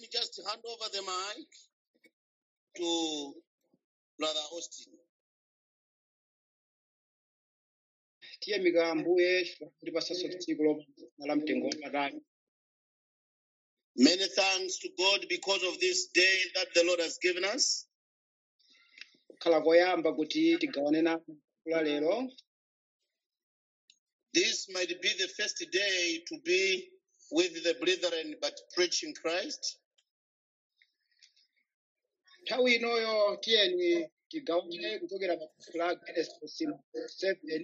just hand over the mic to Brother Austin. tiyamika ambuye ndipasaso tsiku lopambana la mtengo wapatali Many thanks to God because of this day that the Lord has given us. kukhala koyamba kuti tigawane nawo kula lero This might be the first day to be with the brethren but preaching Christ. nthawi inoyo tiyeni tigawane kuchokera pa buku la genesis 7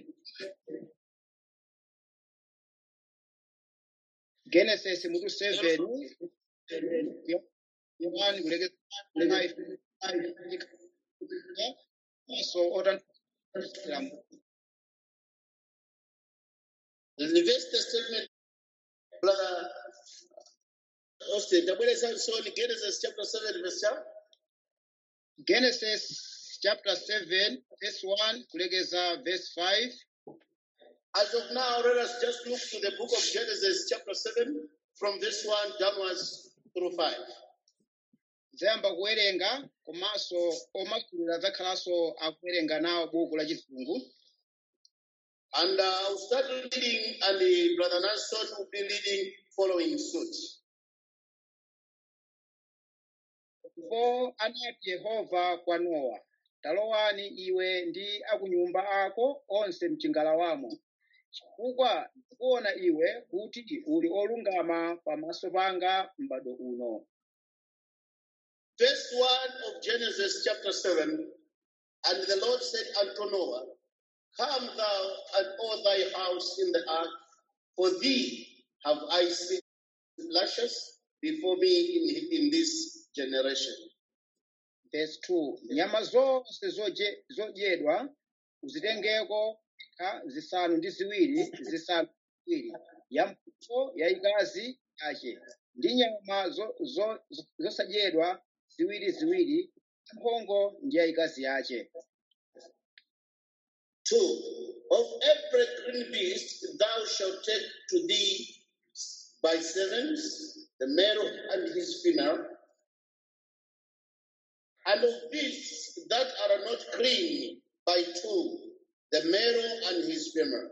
genesis mutu 7 yohani kulekeza so otanthira The verse statement, Brother Austin, tabwereza nsoni Genesis chapter 7 verse cha genesis chapter 7 verse 1 kulekeza verse 5 As of now, let us just look to the book of Genesis, chapter 7, from this one downwards through 5. zayamba kuwerenga komanso omasulira adzakhalanso akuwerenga nawo buku la chizungu And uh, I'll start reading, and the Brother Nanson will be reading following suit. ndipo anati yehova kwa nowa talowani iwe ndi akunyumba ako onse mchingalawamo chifukwa ndikuona iwe kuti uli olungama pamaso panga m'bado uno Verse 1 of Genesis, chapter 7 And the Lord said unto Noah, Come thou and all thy house in the ark, for thee have I seen lashes before me in, in this generation. verse 2 nyama zonse zoje- zodyedwa uzitengeko ha, zisanu ndi ziwiri zisanu ndi ziwiri yamphongo yayikazi yache ndi nyama zo- zo- zo- zosadyedwa ziwiri ziwiri yamphongo ndi yayikazi yache Two, of every green beast thou shalt take to thee by sevens, the male and his female, and of beasts that are not clean by two, the male and his female.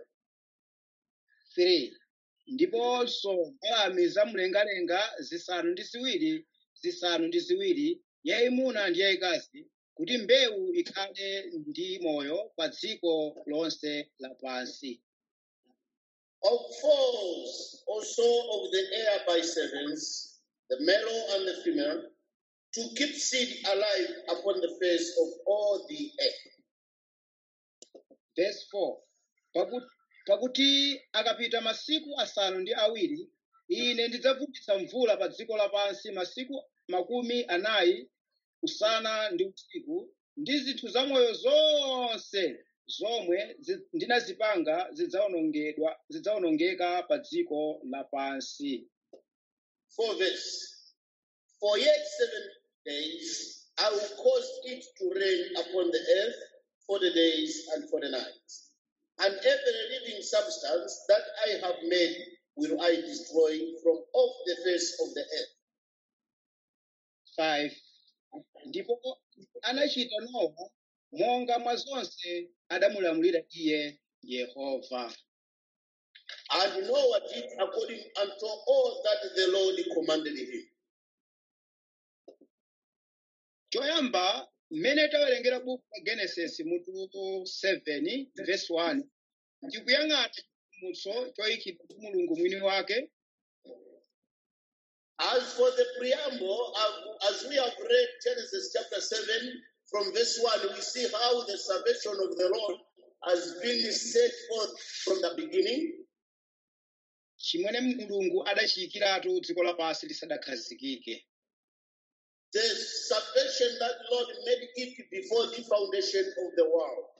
3 ndiponso mbalame zamlengalenga zisanu ndi ziwiri zisanu ndi ziwiri yayimuna ndi yayikazi kuti mbewu ikhale ndi moyo pa dziko lonse lapansi Of fowls also of the air by sevens, the male and the female, to keep seed alive upon the face of all the earth. verse 4 pakuti, pakuti akapita masiku asanu ndi awiri ine ndidzavutitsa mvula pa dziko lapansi masiku makumi anayi usana ndi usiku ndi zinthu zamoyo zonse zomwe zi- ndinazipanga zidzawonongedwa zidzawonongeka pa dziko lapansi Four verse. For yet seven days I will cause it to rain upon the earth forty days and forty nights. And every living substance that I have made will I destroy from off the face of the earth. 5 ndipo anachita nowa monga mwa zonse adamulamulira iye yehova And Noah did according unto all that the Lord commanded him. choyamba mmene tawerengera buku la genesis mutu 7 verse 1 ndikuyang'ana chipulumutso choyikidwa ndi mulungu mwini wake As for the preamble, uh, as we have read Genesis chapter 7, from verse 1, we see how the salvation of the Lord has been set forth from the beginning. chimene mulungu adachiyikiratu dziko lapansi lisadakhazikike The salvation that Lord made it before the foundation of the world.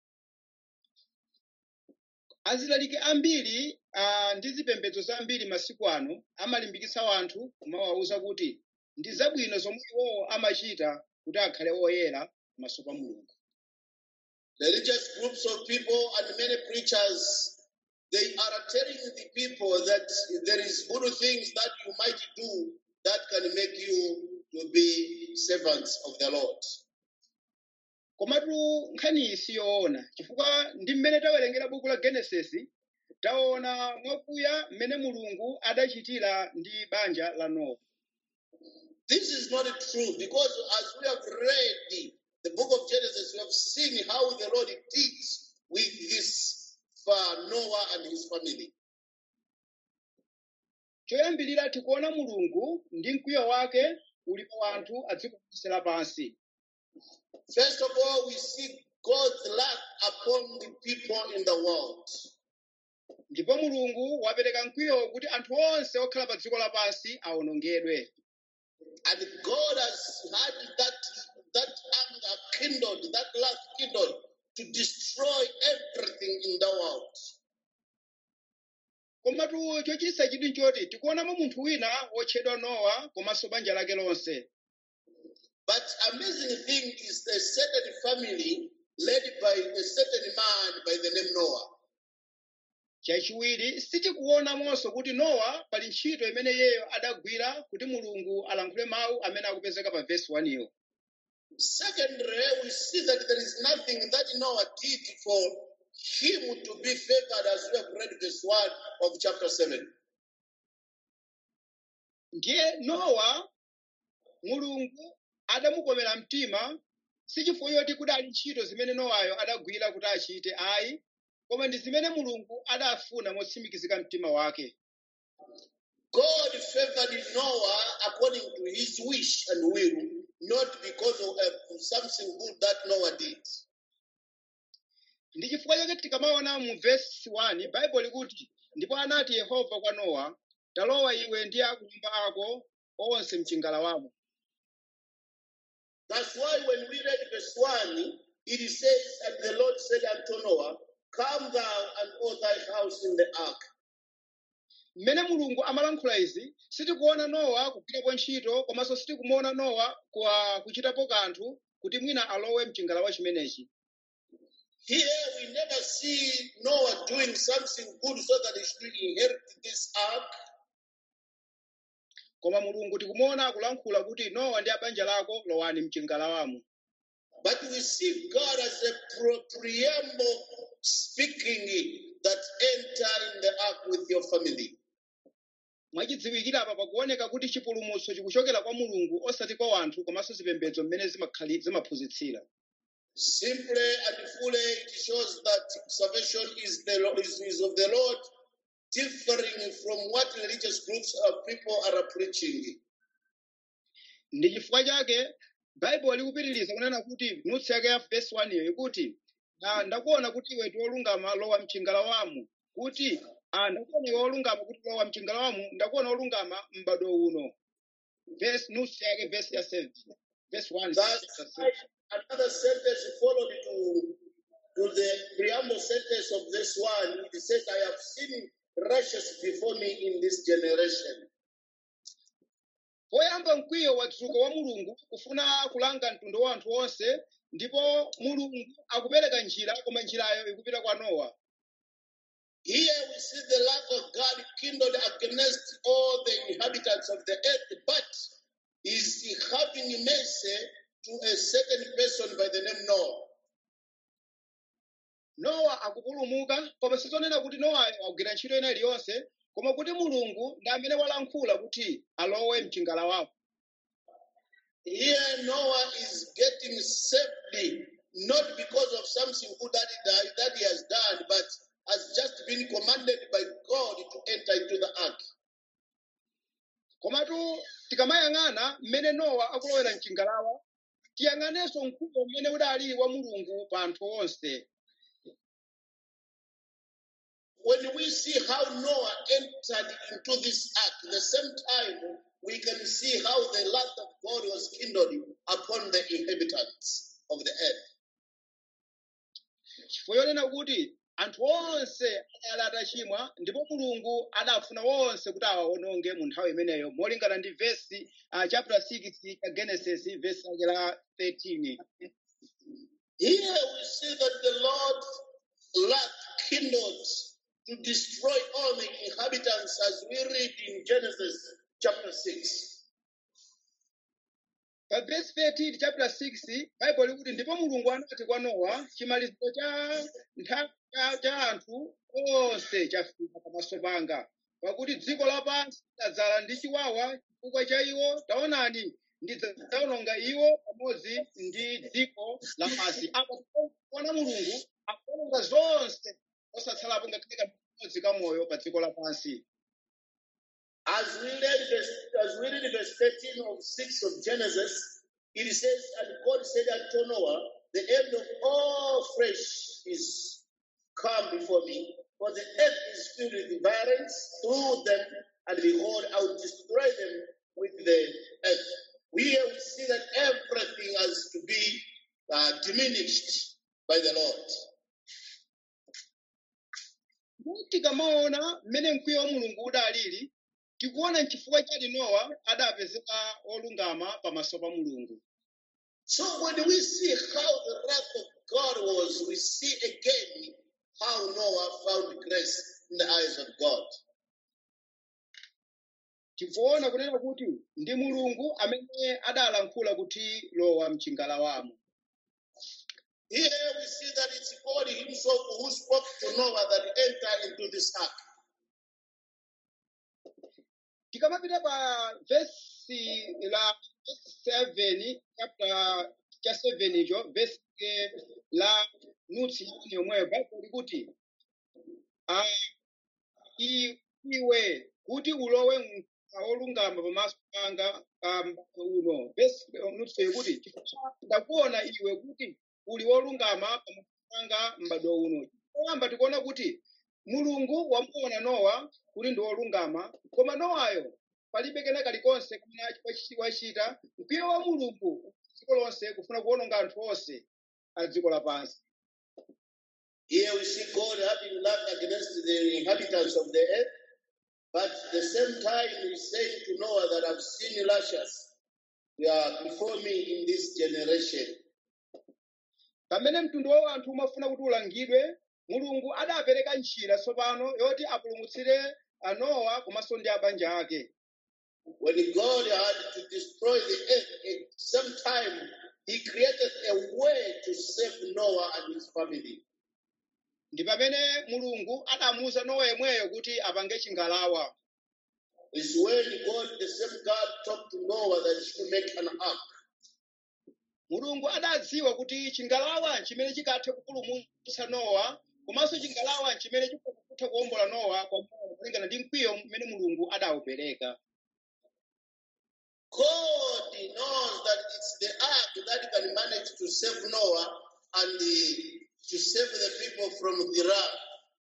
azilalike ambiri uh, ndi zipembedzo zambiri masiku ano amalimbikitsa anthu kumawawuza kuti ndi zabwino zomwe iwowo amachita kuti akhale oyera pamaso pa mulungu Religious groups of people and many preachers, they are telling the people that there is good things that you might do that can make you to be servants of the Lord. komatu nkhani iyi siyoona chifukwa ndi mmene tawerengera buku la genesisi taona mwakuya mmene mulungu adachitira ndi banja la nowa This is not true because as we have read the book of Genesis, we have seen how the Lord did with this uh, Noah and his family. choyambirira tikuona mulungu ndi mkwiyo wake uli pa anthu a dziko lonse lapansi First of all, we see God's wrath upon the people in the world. ndipo mulungu wapereka mkwiyo kuti anthu onse okhala pa dziko lapansi awonongedwe And God has had that, that anger kindled, that wrath kindled to destroy everything in the world. komatu chochititsa chidwi nchoti tikuonamo munthu wina wotchedwa nowa komanso banja lake lonse But amazing thing is a certain family led by a certain man by the name Noah. chachiwiri sitikuonamonso kuti nowa pali ntchito imene iyeyo adagwira kuti mulungu alankhule mawu amene akupezeka pa vesi 1 iyo Secondly, we see that there is nothing that Noah did for him to be favored as we have read verse 1 of chapter 7. ndiye nowa mulungu adamukomera mtima sichifukwa choti kudali ntchito zimene nowayo adagwira kuti achite ayi koma ndi zimene mulungu adafuna motsimikizika mtima wake God favored Noah according to his wish and will, not because of uh, something good that Noah did. ndi chifukwa chake tikamaona mu vesi 1 baibulo likuti ndipo anati yehova kwa nowa talowa iwe ndi akumba ako onse mchingalawamo That's why when we read verse 1, it says, And the Lord said unto Noah, Come thou and all thy house in the ark. mmene mulungu amalankhula izi sitikuona nowa kugwirapo ntchito komanso sitikumuona nowa kwa kuchitapo kanthu kuti mwina alowe mchingalawa chimenechi Here we never see Noah doing something good so that he should inherit this ark. koma mulungu tikumuona akulankhula kuti nowa ndi abanja lako lowani mchingalawamo But we see God as a pro- preamble speaking that enter in the ark with your family. mwachidziwikira apa pakuoneka kuti chipulumutso chikuchokera kwa mulungu osati kwa anthu komanso zipembedzo mmene zimakhali- zimaphunzitsira Simply and fully, it shows that salvation is, the, Lo- is, is of the Lord, differing from what religious groups of people are preaching. ndi chifukwa chake baibulo likupitiriza kunena kuti nutsi yake ya vesi 1 iyo ikuti "Ah, ndakuona kuti iwe ndi wolungama lowa mchingalawamo kuti ah, ndakuona iwe wolungama kuti lowa mchingalawamo ndakuona wolungama m'bado uno vesi nutsi yake vesi ya 7 vesi 1 That's chapter why seven. another sentence followed to, to the preamble sentence of this one. It says, I have seen righteous before me in this generation. poyamba mkwiyo wadzuka wa mulungu kufuna kulanga mtundu wa anthu onse ndipo mulungu akupereka njira koma njirayo ikupita kwa nowa Here we see the wrath of God kindled against all the inhabitants of the earth, but is having mercy to a certain person by the name Noah. nowa akupulumuka koma sizonena kuti nowayo agwira ntchito ina iliyonse koma kuti mulungu ndi amene walankhula kuti alowe mchingalawapo Here Noah is getting saved not because of something good that he, done- that he has done, but has just been commanded by God to enter into the ark. komatu tikamayang'ana mmene nowa akulowera mchingalawa tiyang'anenso mkwiyo mmene udali wa mulungu pa anthu onse When we see how Noah entered into this ark, the same time we can see how the wrath of God was kindled upon the inhabitants of the earth. chifukwa chonena kuti anthu onse adali atachimwa ndipo mulungu adafuna onse kuti awawononge mu nthawi imeneyo molingana ndi vesi uh, chapter 6 ya genesis vesi lake la 13 Here we see that the Lord wrath kindled to destroy all the inhabitants as we read in Genesis chapter 6. pa verse 13 chapter 6 bible likuti ndipo mulungu anati kwa nowa chimaliziro cha nthawi cha- cha anthu onse chafika pamaso panga pakuti dziko lapansi ladzala ndi chiwawa chifukwa cha iwo taonani ndidzawononga iwo pamodzi ndi dziko lapansi apa kuona mulungu akuwononga zonse osatsalapo ngakhale kamodzi kamoyo pa dziko lapansi As we read verse, as we read verse 13 of 6 of Genesis, it says, And God said unto Noah, The end of all flesh is come before me, for the earth is filled with violence through them, and behold, I will destroy them with the earth. We here we see that everything has to be uh, diminished by the Lord. tikamaona mmene mkwiyo wa mulungu udalili tikuona nchifukwa chati nowa adapezeka olungama pamaso pa mulungu So when we see how the wrath of God was, we see again how Noah found grace in the eyes of God. tikuona kunena kuti ndi mulungu amene adalankhula kuti lowa mchingalawamo Here we see that it's God Himself who spoke to Noah that enter into this ark. tikamapita pa vesi la 7 chapter cha 7 icho vesi eh, la nutsi yani yomweyo bible likuti ah, i- iwe kuti ulowe mkaka olungama pamaso panga um, uno vesi nutsi ikuti chifukwa ndakuona iwe kuti uli wolungama pamaso panga m'badwo uno poyamba tikuona kuti mulungu wamuona nowa kuti ndi wolungama koma nowayo palibe kena kalikonse kumene wachita mkwiyo wa mulungu dziko lonse kufuna kuwononga anthu onse a dziko lapansi Here we see God having love against the inhabitants of the earth, but at the same time He's saying to Noah that I've seen lashes uh, before me in this generation. pamene mtundu wa anthu umafuna kuti ulangidwe mulungu adapereka njira tsopano yoti apulumutsire anowa komanso ndi abanja ake When God had to destroy the earth, at some time He created a way to save Noah and his family. ndi pamene mulungu adamuwuza nowa yemweyo kuti apange chingalawa It's when God, the same God, talked to Noah that he should make an ark. mulungu adadziwa kuti chingalawa chimene chikathe kupulumutsa nowa komanso chingalawa chimene chikutha kuwombola nowa kwa moyo kulingana ndi mkwiyo mmene mulungu adawupereka God knows that it's the ark that can manage to save Noah and uh, to save the people from the wrath.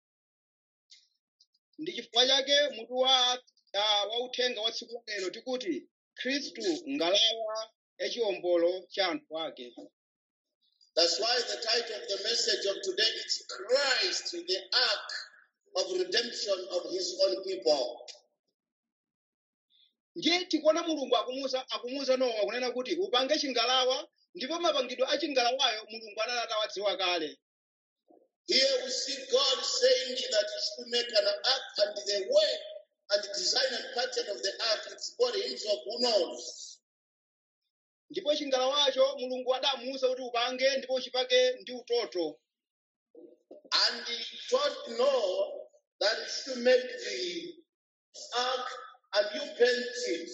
ndi chifukwa chake mutu wa uh, wa uthenga wa tsiku lero tikuti khristu ngalawa yachiwombolo cha anthu ake That's why the title of the message of today is Christ, the ark of redemption of his own people. ndiye tikuona mulungu akumuza akumuza nowa kunena kuti upange chingalawa ndipo mapangidwe a chingalawayo mulungu anali atawadziwa kale Here we see God saying that he should make an ark and the way and the design and pattern of the ark, it's God himself who knows. ndipo chingalawacho mulungu adamuwuza kuti upange ndipo uchipake ndi utoto And he told Noah that he should make the ark and you paint it.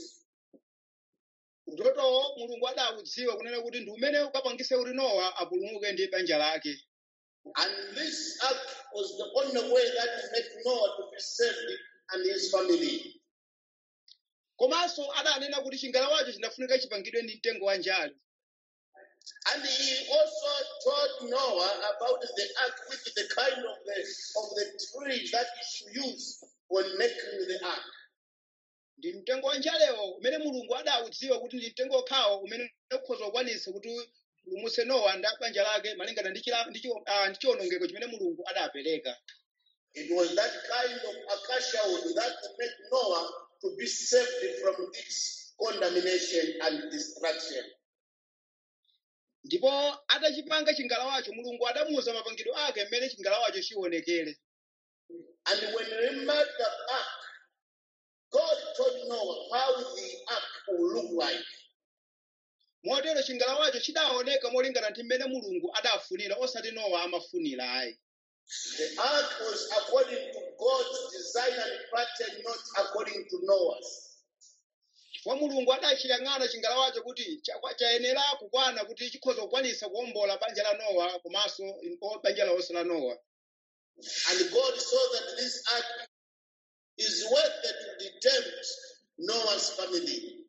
utotowo mulungu adawudziwa kunena kuti ndi umene ukapangise kuti nowa apulumuke ndi banja lake And this ark was the only way that will make Noah to be saved and his family. komanso adanena kuti chingalawacho chinafunika chipangidwe ndi mtengo wa njale And he also told Noah about the ark with the kind of the of the tree that he should use when making the ark. ndi mtengo wa njalewo umene mulungu adawudziwa kuti ndi mtengo okhawo umene ukhoza kukwanisa kuti upulumutse nowa ndi banja lake malingana ndi chila- ndi chiwo- ah, ndi chiwonongeko chimene mulungu adapereka It was that kind of acacia wood that would make Noah to be saved from this condemnation and destruction. ndipo atachipanga chingalawacho mulungu adamuwuza mapangidwe ake mmene chingalawacho chionekere And when he made the ark, God told Noah how the ark will look like. motero chingalawacho chidaoneka molingana ndi mmene mulungu adafunira osati nowa amafunira ayi The ark was according to God's design and pattern, not according to Noah's. chifukwa mulungu adachiyang'ana chingalawacho kuti cha- chayenera kukwana kuti chikhoza kukwanisa kuwombola banja la nowa komanso o- banja lonse la nowa And God saw that this ark is worth to tempt Noah's family.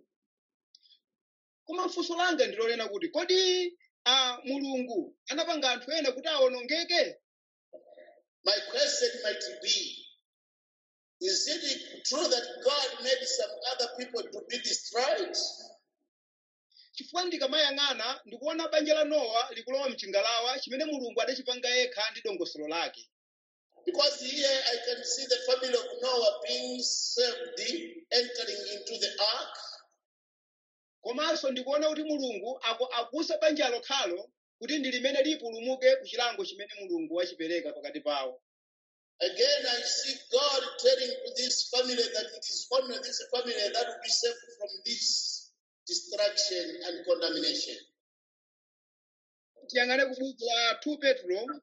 koma funso langa ndilolena kuti kodi a mulungu anapanga anthu ena kuti awonongeke My question might be Is it true that God made some other people to be destroyed? chifukwa ndikamayang'ana ndikuona banja la nowa likulowa mchingalawa chimene mulungu adachipanga yekha ndi dongosolo lake Because here I can see the family of Noah being saved, entering into the ark. komanso ndikuona kuti mulungu aku- akusa banja lokhalo kuti ndi limene lipulumuke ku chilango chimene mulungu wachipereka pakati pawo Again, I see God telling to this family that it is only this family that will be saved from this destruction and condemnation. tiyang'ane ku buku la 2 petro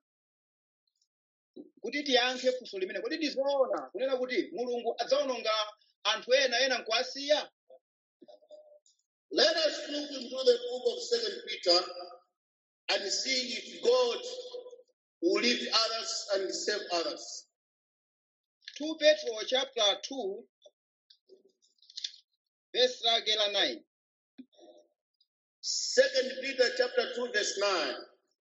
kuti tiyankhe funso limene kodi ndizoona kunena kuti mulungu adzawononga anthu ena ena nkuwasiya Let us look into the book of Second Peter and see if God will leave others and save others. 2 petro chapter 2 verse lake la 9 Second Peter chapter 2, verse 9.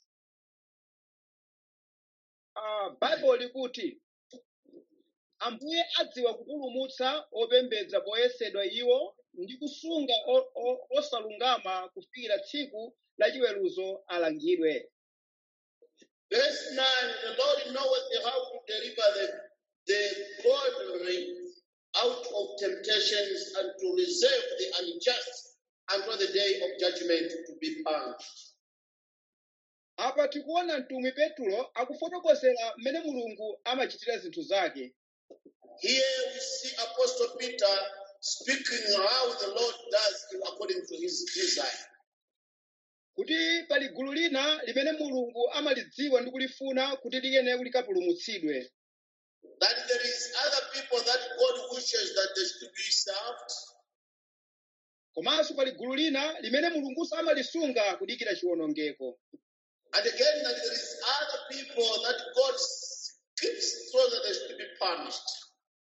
uh, bible likuti ambuye adziwa kupulumutsa opembedza poyesedwa iwo ndi kusunga o- o- osalungama kufikira tsiku la chiweruzo alangidwe Verse 9 The Lord knoweth how to deliver the, the godly out of temptations and to reserve the unjust until the day of judgment to be punished. apa tikuona mtumwi petro akufotokozera mmene mulungu amachitira zinthu zake Here we see Apostle Peter speaking how the Lord does it according to his desire. kuti pali gulu lina limene mulungu amalidziwa ndi kulifuna kuti liyenera kuti likapulumutsidwe That there is other people that God wishes that they should be served, komanso pali gulu lina limene mulungunso amalisunga kudikira chiwonongeko and again that there is other people that God keeps so that they should be punished.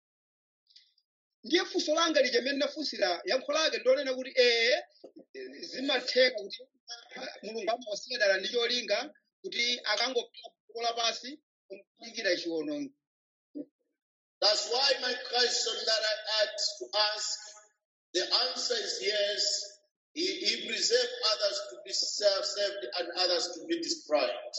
ndiye funso langa lija mmene ndafunsira yankho lake ndolena kuti ee zimatheka kuti ah, mulungu amawasiya dala ndi cholinga kuti akangokhala dziko lapansi kudikira chiwonongeko That's why my question that I had to ask, the answer is yes. He, he preserved others to be served saved and others to be destroyed.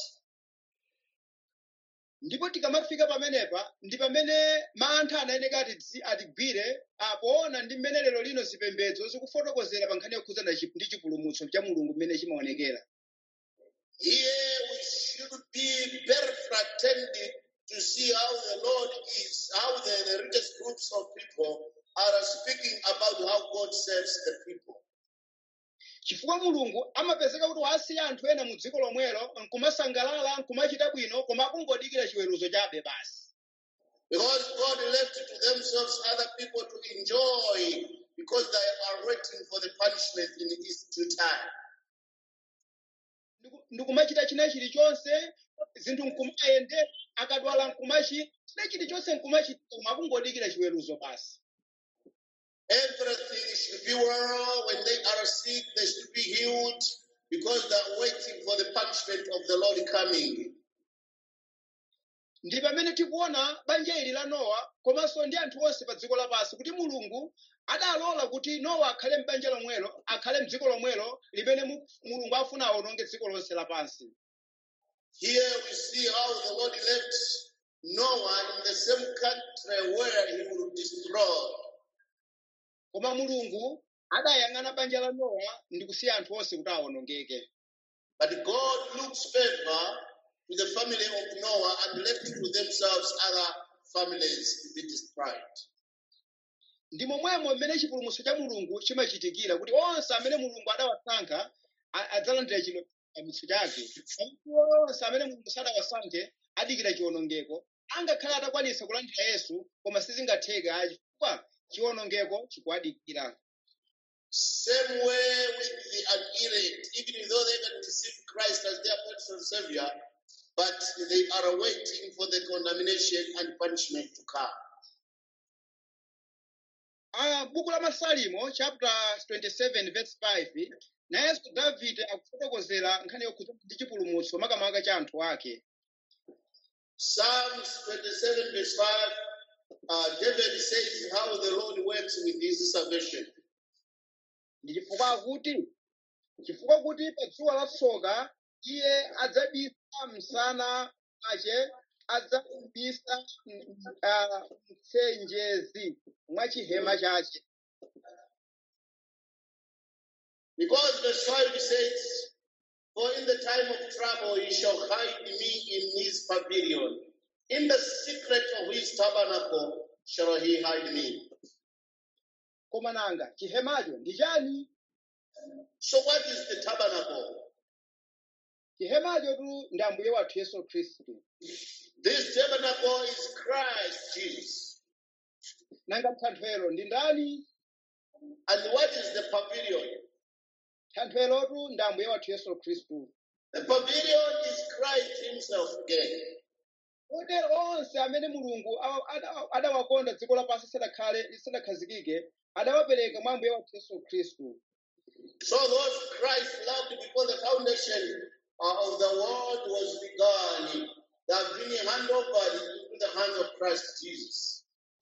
ndipo tikamafika pamenepa ndi pamene mantha anayeneka ati dzi- atigwire apoona ndi mmene lero lino zipembedzo zikufotokozera pa nkhani yokhudzana chi- ndi chipulumutso cha mulungu mmene chimaonekera Here we should be very fraternity to see how the Lord is, how the, the richest groups of people are speaking about how God saves the people. chifukwa mulungu amapezeka kuti wasiya anthu ena mu dziko lomwelo nkumasangalala nkumachita bwino koma akungodikira chiweruzo chabe basi Because God left to themselves other people to enjoy because they are waiting for the punishment in its due time. Ndiku- ndikumachita china chilichonse zinthu nkumayende akadwala nkumachi china chilichonse nkumachita koma akungodikira chiweruzo basi Everything should be well. When they are sick, they should be healed because they are waiting for the punishment of the Lord coming. ndi pamene tikuona banja ili la nowa komanso ndi anthu onse pa dziko lapansi kuti mulungu adalola kuti nowa akhale m'banja lomwelo akhale m'dziko lomwelo limene mu- mulungu afuna awononge dziko lonse lapansi Here we see how the Lord left Noah in the same country where he would destroy. koma mulungu adayang'ana banja la nowa ndi kusiya anthu onse kuti awonongeke But God looks favor to the family of Noah and left to themselves other families to be destroyed. ndi momwemo mmene chipulumutso cha mulungu chimachitikira kuti onse amene mulungu adawasankha a- adzalandira chipulumutso chake Pakuti onse amene mulungu sadawasankhe adikira chiwonongeko angakhale atakwanisa kulandira yesu koma sizingatheke ayi chifukwa chiwonongeko chikuwadikira Same way with the unelect, even though they can receive Christ as their personal Savior, but they are waiting for the condemnation and punishment to come. Ah, buku la masalimo chapter 27 verse 5 nayenso davide akufotokozera nkhani yokhudza ndi chipulumutso makamaka cha anthu ake Psalms 27, verse 5, uh, David says how the Lord works with his salvation. ndi chifukwa akuti chifukwa kuti pa dzuwa la tsoka iye adzabisa msana wace adzabisa mm, ah, mtsenjezi mwa chihema chace Because verse 5 says, For in the time of trouble he shall hide me in his pavilion. In the secret of his tabernacle shall he hide me. koma nanga chihemacho ndi chani So what is the tabernacle? chihemacho tu ndi ambuye wathu yesu khristu This tabernacle is Christ Jesus. nanga thanthwelo ndi ndani And what is the pavilion? thanthwelotu ndi ambuye wathu yesu khristu The pavilion is Christ himself again. kotero onse amene mulungu awa- ada- adawakonda dziko lapansi lisadakhale lisadakhazikike adawapereka mwa ambuye wathu yesu khristu So those Christ loved before the foundation uh, of the world was begun, they have been handed over into the hands of Christ Jesus.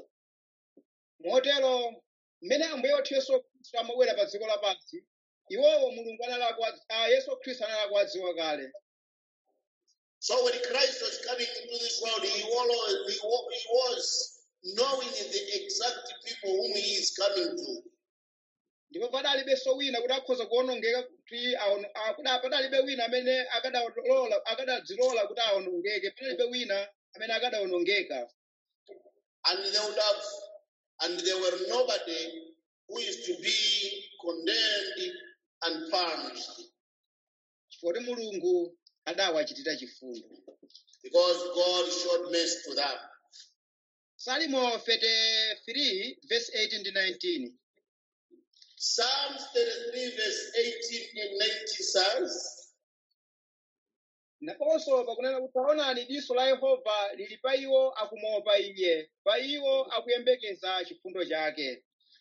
motero mmene ambuye wathu yesu khristu amabwera pa dziko lapansi iwowo mulungu analakwa ah, yesu khristu analakuwadziwa kale So when Christ was coming into this world, he was, he wa- he was knowing the exact people whom he is coming to. ndipo padalibenso wina kuti akhoza kuwonongeka kuti awono- ah, kuda- padalibe wina amene akadalola akadadzilola kuti awonongeke padalibe wina amene akadawonongeka And they would have, and there were nobody who is to be condemned and punished chifukwa kuti mulungu adawachitira chifundo because God showed mercy to them. salimo 33 verse 18 ndi 19 Psalms 33, verse 18 and 19 says, naponso pakunena kuti taonani diso la yehova lili pa iwo akumopa iye pa iwo akuyembekeza chifundo chake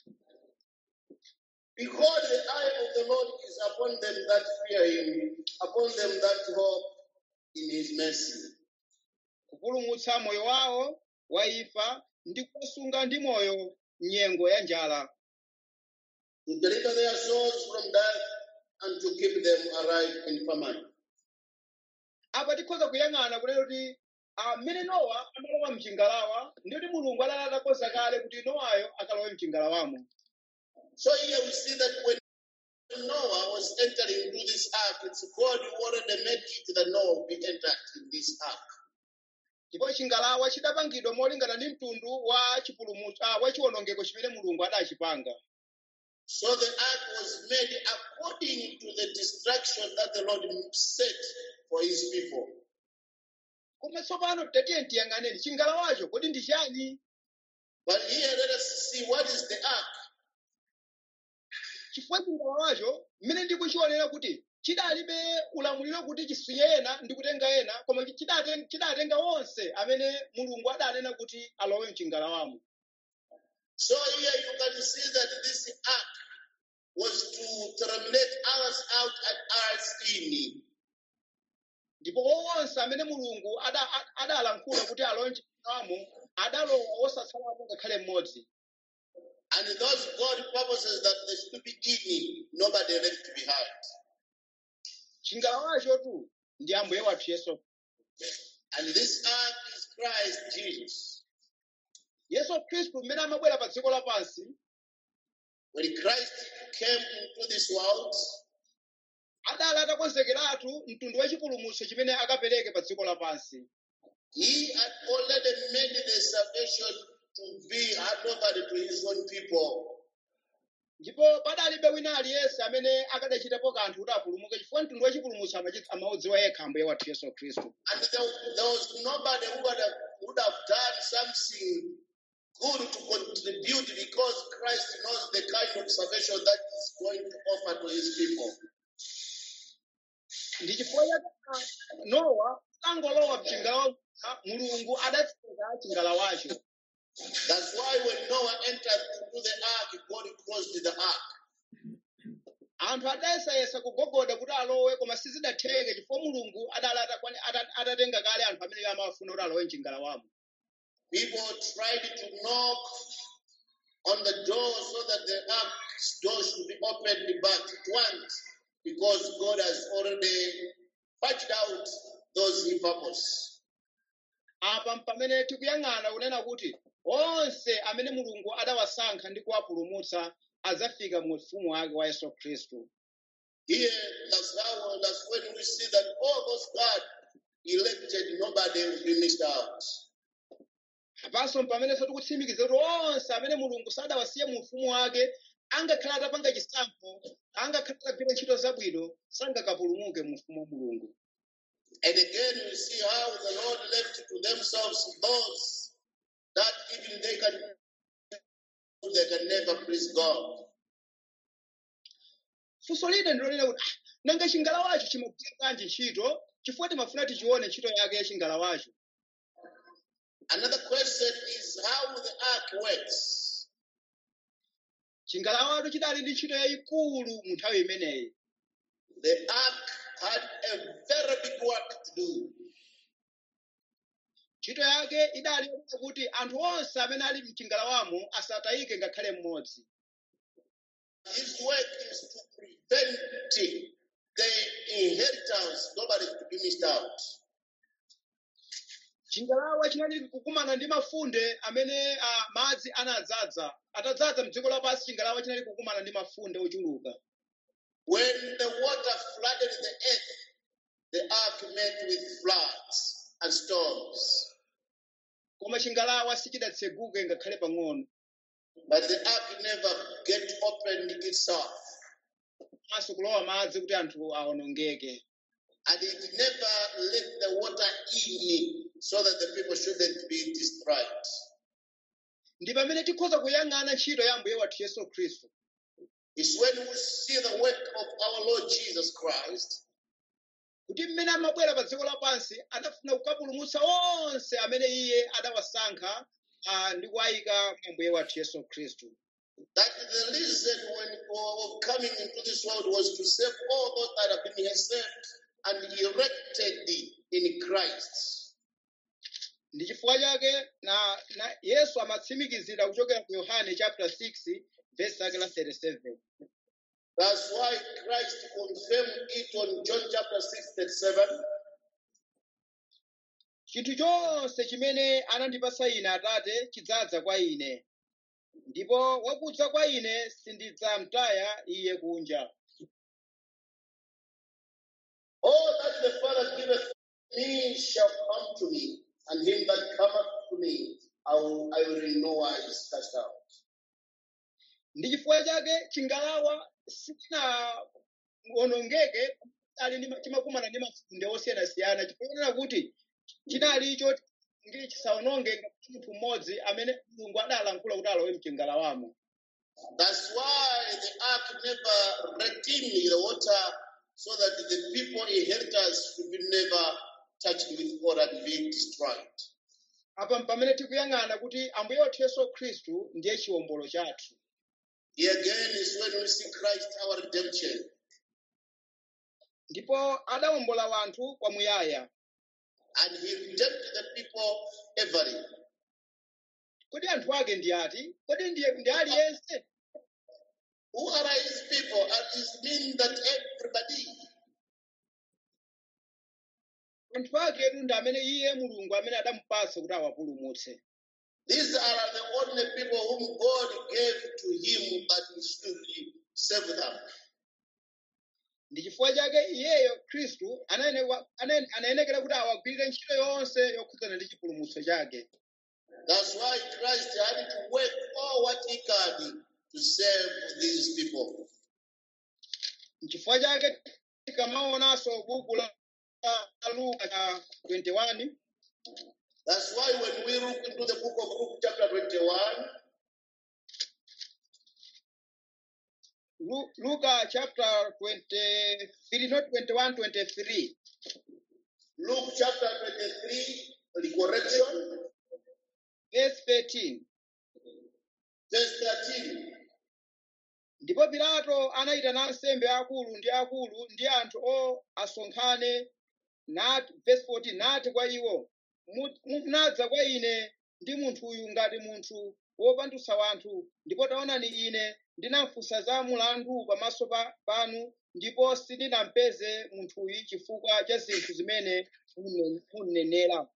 Behold, the eye of the Lord is upon them that fear him, upon them that hope in his mercy. kupulumutsa moyo wawo wa imfa ndi kuwasunga ndi moyo nyengo ya njala to deliver their souls from death and to keep them alive in famine. apa tikhoza kuyang'ana kunena kuti amene nowa amalowa mchingalawa ndi kuti mulungu adali atakonza kale kuti nowayo akalowe mchingalawamo So here we see that when Noah was entering into this ark, it's God who already made it that Noah will be entered in this ark. ndipo chingalawa chidapangidwa molingana ndi mtundu wa chipulumutso ah, wa chiwonongeko chimene mulungu adachipanga So the ark was made according to the destruction that the Lord set for his people. koma tsopano tatiye tiyang'aneni chingalawacho kodi ndi chani But here let us see what is the ark. chifukwa chingalawacho mmene ndikuchionera kuti chidalibe ulamuliro kuti chisiye ena ndi kutenga ena koma chidaten- chidatenga onse amene mulungu adanena kuti alowe mchingalawamo So here you can see that this ark was to terminate us out and us in. ndipo onse amene mulungu ada- a- adalankhula kuti alowe mchingalawamo adalowa osatsalapo ngakhale mmodzi And those God purposes that they should be in, nobody left behind. chingalawacho tu ndi ambuye wathu yesu And this ark is Christ Jesus. yesu khristu mmene amabwera pa dziko lapansi When Christ came into this world, adali atakonzekeratu mtundu wa chipulumutso chimene akapereke pa dziko lapansi he had already made the salvation to be handed over to his own people. ndipo padalibe wina aliyense amene akadachitapo kanthu kuti apulumuke chifukwa mtundu wachipulumutso amachi- amaudziwa yekha ambuye wathu yesu khristu And there, there was nobody who would have, would have done something good to contribute because Christ knows the kind of salvation that is going to offer to his people. ndi chifukwa chake nowa angolowa mchingalawa mulungu adatsenga chingalawacho That's why when Noah entered into the ark, God closed the ark. anthu adayesayesa kugogoda kuti alowe koma sizidatheke chifukwa mulungu adali atakwani- ata- atatenga kale anthu amene amafuna kuti alowe mchingalawamo People tried to knock on the door so that the ark's door should be opened, but it won't because God has already patched out those hippos. apa pamene tikuyang'ana kunena kuti onse amene mulungu adawasankha ndi kuwapulumutsa adzafika mu ufumu wake wa yesu khristu Here, that's how that's when we see that all those God elected, nobody will be missed out. apanso pamenenso tikutsimikiza kuti onse amene mulungu sadawasiye mu ufumu wake angakhala atapanga chisankho angakhala atagwira ntchito zabwino sangakapulumuke mu ufumu wa mulungu And again, we see how the Lord left to themselves those that even they can they can never please God. funso lina ndilonena kuti "Ah, nanga chingalawacho chimagwira kanji ntchito chifukwa timafuna tichione ntchito yake ya chingalawacho Another question is how the ark works. chingalawacho chidali ndi ntchito yayikulu mu nthawi imeneyi The ark had a very big work to do. ntchito yake idali yonena kuti anthu onse amene ali mchingalawamo asatayike ngakhale mmodzi His work is to prevent the inheritance, nobody to be missed out. chingalawa chinali kukumana ndi mafunde amene ah, madzi anadzaza atadzaza mdziko lapansi chingalawa chinali kukumana ndi mafunde ochuluka When the water flooded the earth, the ark met with floods and storms. koma chingalawa sichidatseguke ngakhale pang'ono But the ark never get opened itself. maso kulowa madzi kuti anthu awonongeke And it never let the water in so that the people shouldn't be destroyed. ndi pamene tikhoza kuyang'ana ntchito ya ambuye wathu yesu khristu It's when we see the work of our Lord Jesus Christ kuti mmene amabwera pa dziko lapansi adafuna kukapulumutsa onse amene iye adawasankha ah, ndi kuwayika mwa ambuye wathu yesu khristu that the reason when of coming into this world was to save all those that have been saved and erected in Christ. ndi chifukwa chake na, na yesu amatsimikizira kuchokera ku yohane chapter 6 verse lake la 37 That's why Christ confirmed it on John chapter 6, 37. chinthu chonse chimene anandipasa ine atate chidzadza kwa ine ndipo wakudza kwa ine sindidzamtaya iye kunja All that the Father giveth me shall come to me, and him that cometh to me I will, I will in no wise cast out. ndi chifukwa chake chingalawa sichinaonongeke ali ndi ma- chimakumana ndi mafunde osiyanasiyana chifukwa kuti chinalicho ngili chisaononge ngati munthu mmodzi amene mulungu adalankhula kuti alowe mchingalawamo That's why the ark never retained the water so that the people inheritors should be never touched with water and be destroyed. apa pamene tikuyang'ana kuti ambuye wathu yesu khristu ndiye chiwombolo chathu Here again is when we see Christ our redemption. ndipo adawombola wanthu kwamuyaya And he redeemed the people everly. kodi anthu ake ndi ati kodi ndiye ndi aliyense Who are his people? And it means that everybody. anthu aketu ndi amene iye mulungu amene adamupatsa kuti awapulumutse These are the only people whom God gave to him that he should save them. ndi chifukwa chake iyeyo khristu anayenekwa- anayen- anayenekera kuti awagwirire ntchito yonse yokhudzana ndi chipulumutso chake That's why Christ had to work all what he could to save these people. N'chifukwa chake tikamaonanso buku la la Luka cha 21 That's why when we look into the book of Luke, chapter 21, Lu- Luka chapter 23 not 21 23 Luke chapter 23, the correction, verse 13 verse 13. ndipo pilato anayitana ansembe akulu ndi akulu ndi anthu o asonkhane nati verse 14 nati kwa iwo "Mu- munadza kwa ine ndi munthuyu ngati munthu wopandutsa wanthu ndipo taonani ine ndinafunsa za mulandu pamaso pa- panu ndipo sindinampeze munthuyu chifukwa cha zinthu zimene munne- munnenera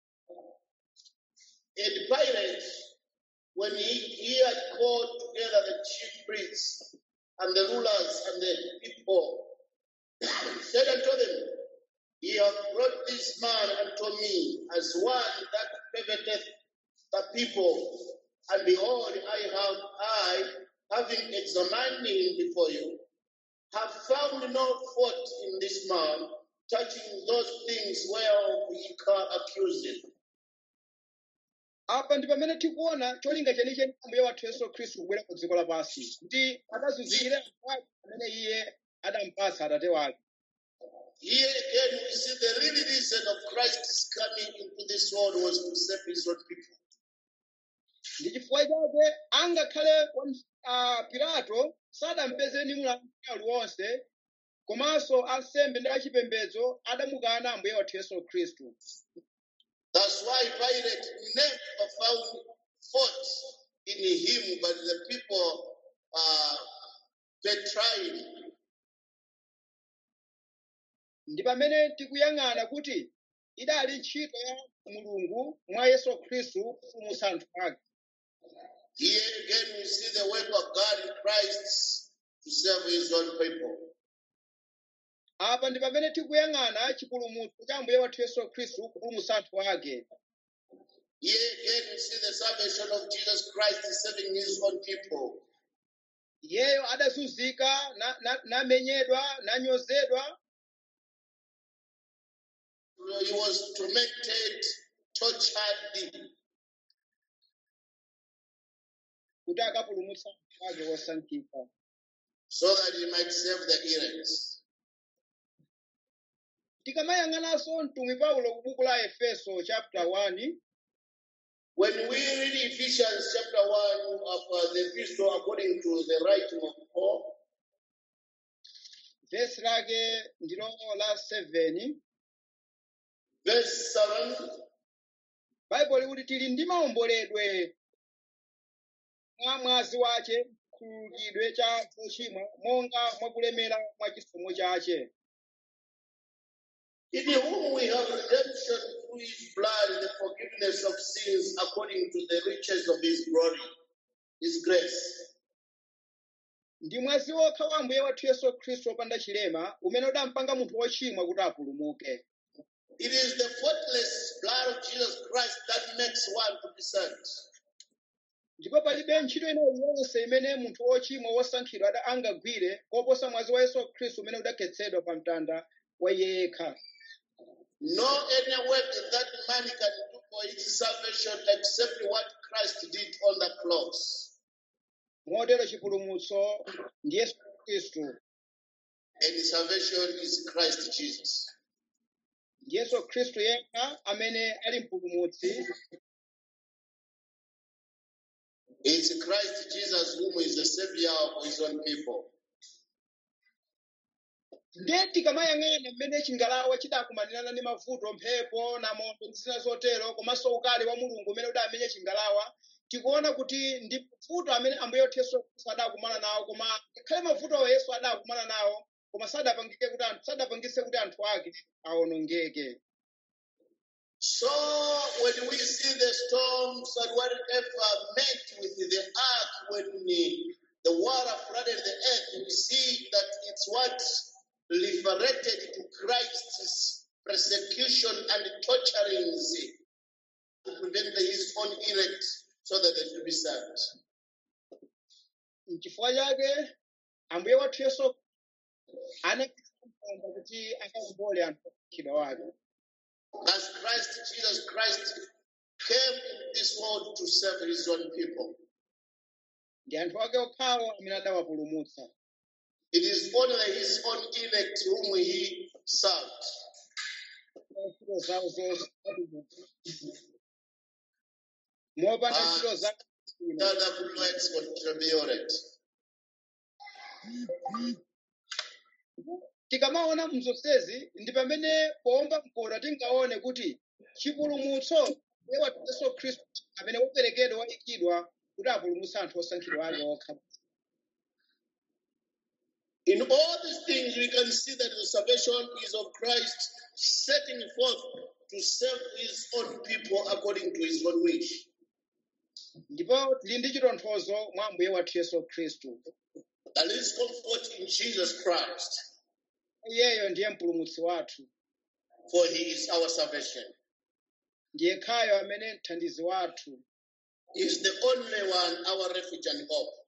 And Pilate, when he, he had called together the chief priests and the rulers and the people, said unto them, Ye have brought this man unto me as one that perverteth the people. And behold, I have, I, having examined him before you, have found no fault in this man touching those things whereof ye can accuse him. apa ndi pamene tikuona cholinga chenicheni ambuye wathu yesu khristu kubwera ku dziko lapansi kuti akazunzikire anthu ake amene iye adampatsa atate wake Here again, we see the real reason of Christ's coming into this world was to save his own people. ndi chifukwa chake angakhale wam- ah, pilato sadampeze ndi mulandu uliwonse komanso ansembe ndi achipembedzo adamukana ambuye wathu yesu khristu That's why Pilate never found fault in him, but the people uh, betrayed him. ndi pamene tikuyang'ana kuti idali ntchito ya mulungu mwa yesu khristu kupulumutsa anthu ake Here again, we see the work of God in Christ to save his own people. apa ndi pamene tikuyang'ana chipulumutso cha ambuye wathu yesu khristu kupulumutsa anthu ake Here again, we see the salvation of Jesus Christ in saving his own people. iyeyo adazunzika na- na- namenyedwa nanyozedwa He was tormented, tortured, kuti akapulumutsa anthu ake osankhika so that he might save the elect. tikamayang'ananso mtumwi paulo ku buku la efeso chapter 1 When we read Ephesians chapter 1 of uh, the epistle according to the writing of Paul, vesi lake ndilo la 7 verse 7, baibulo likuti tili ndi maomboledwe mwa mwazi wace chikhululukidwe cha zochimwa monga mwakulemera mwa chisomo chace in whom we have redemption through his blood, the forgiveness of sins according to the riches of his glory, his grace. ndi mwazi wokha wa ambuye wathu yesu khristu wopanda chilema umene udampanga munthu wochimwa kuti apulumuke It is the faultless blood of Jesus Christ that makes one to be saved. ndipo palibe ntchito ina iliyonse imene munthu wochimwa wosankhidwa ada- angagwire koposa mwazi wa yesu khristu umene udakhetsedwa pa mtanda wa iye yekha No any work that man can do for his salvation except what Christ did on the cross. motero chipulumutso ndi yesu khristu And salvation is Christ Jesus. ndi yesu khristu yekha amene ali mpulumutsi It's Christ Jesus whom is the Savior of his own people. ndiye tikamayang'ana mmene chingalawa chidakumanirana ndi mavuto mphepo namondwe ndi zina zotero komanso ukali wa mulungu umene udamenya chingalawa tikuona kuti ndi mavuto amene ambuye wathu yesu khristu adakumana nawo koma ngakhale mavutowo yesu adakumana nawo koma sadapangike kuti anthu sadapangise kuti anthu ake awonongeke So when we see the storms and whatever met with the ark when the, the water flooded the earth, we see that it's what referred to Christ's persecution and torturings to given the, his own elect so that they should be saved. N'chifukwa chake ambuye wathu yesu anapanga kuti akakumbole anthu osankhidwa ake As Christ, Jesus Christ, came in this world to save his own people. ndi anthu ake okhawo amene adawapulumutsa It is only his own elect whom he served. ntchito zawo zonse mopanda Ah. ntchito zawo Tell them no export to be alright. tikamaona mzonsezi ndi pamene powomba mkono tingaone kuti chipulumutso ndiye wathu yesu khristu amene waperekedwa wayikidwa kuti apulumutse anthu osankhidwa ake okha In all these things, we can see that the salvation is of Christ setting forth to save his own people according to his own wish. ndipo tili ndi chitonthozo mwa ambuye wathu yesu khristu There is comfort in Jesus Christ, iyeyo ndiye mpulumutsi wathu for he is our salvation. ndiye khayo amene mthandizi wathu He is the only one, our refuge and hope.